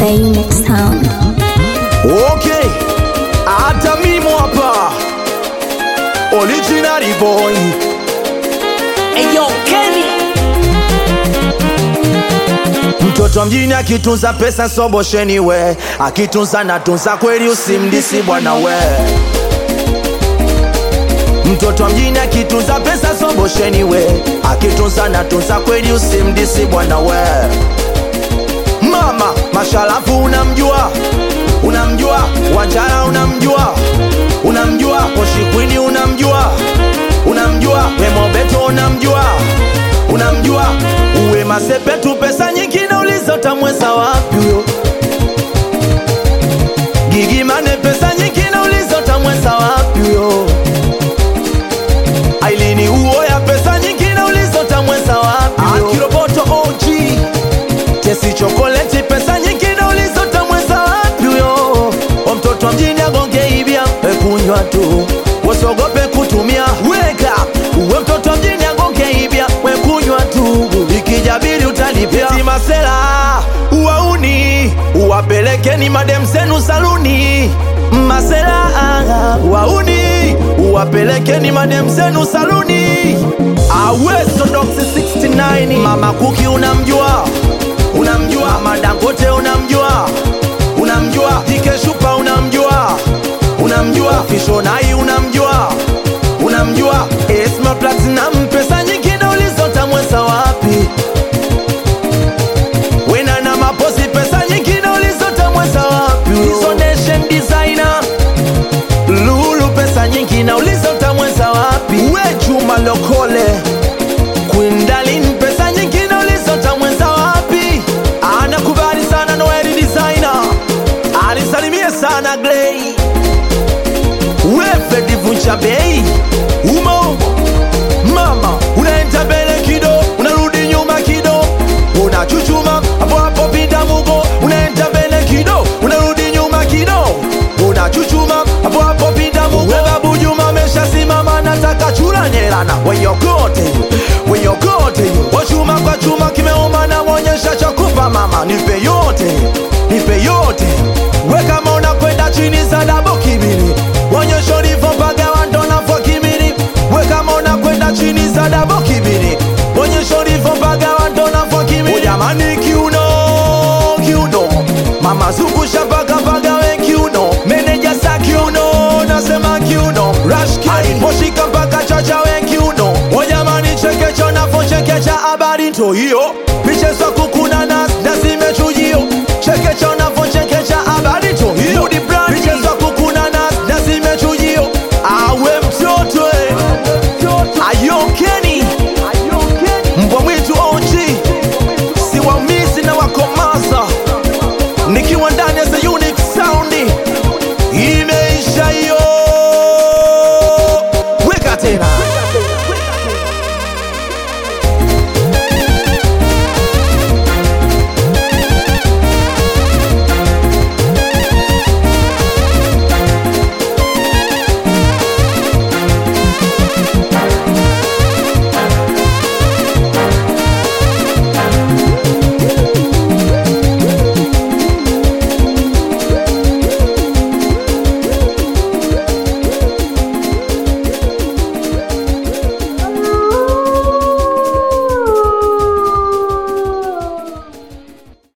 na Unix Sound. Okay, hata mimi hapa original boy Eyo Kenny mtoto wa mjini akitunza pesa sobosheni we akitunza natunza kweli usimdisi bwana we mtoto wa mjini akitunza pesa sobosheni we akitunza natunza kweli usimdisi bwana we mama mashalafu unamjua unamjua wanjara unamjua unamjua poshikwini unamjua unamjua wemobeto unamjua unamjua uwe masepetu pesa nyingi na ulizotamweza wapi huyo gigimane pesa nyingi na ulizotamweza wapi huyo ailini uo ya pesa nyingi na ulizotamweza wapi huyo kiroboto OG kesi chokoleti pesa nyingi na ulizotamweza wapi huyo o mtoto wa mjini agonge ibia wekunywa tu wasiogope kutumia weka uwe mtoto wa mjini agonge ibia wekunywa tu ikijabili utalipia Eti masela uwauni uwapelekeni madem zenu saluni masela wauni uwapelekeni madem zenu saluni awesodoksi 69 mama kuki unamjua unamjua madangote unamjua unamjua dikeshupa unamjua unamjua fishonai unamjua unamjua esma platinum pesa nyingi na ulizotamweza wapi wena na maposi pesa nyingi na ulizotamweza wapi hizo nation designer lulu pesa nyingi na ulizotamweza wapi we juma lokole kwindalin pesa nyingi na ulizotamweza wapi anakubali sana noeli designer alisalimie sana glei wefe divunja bei umo mama unaenda mbele kido unarudi nyuma kido unachuchuma hapo hapo pinda mugo unaenda mbele kido unarudi nyuma kido unachuchuma hapo hapo pinda mugo babu juma ameshasimama nataka chura nyelana weyokote weyokote wachuma kwa chuma kimeuma na mwonyesha chakupa mama nipe yote nipe yote we kama unakwenda chini za dabo kibili wonyesha ulivyopaga wandonafwa kimili we kama unakwenda chini za dabo kibili wonyesha ulivyopaga wandonafwa kimili ujamani kiuno kiuno mama zungusha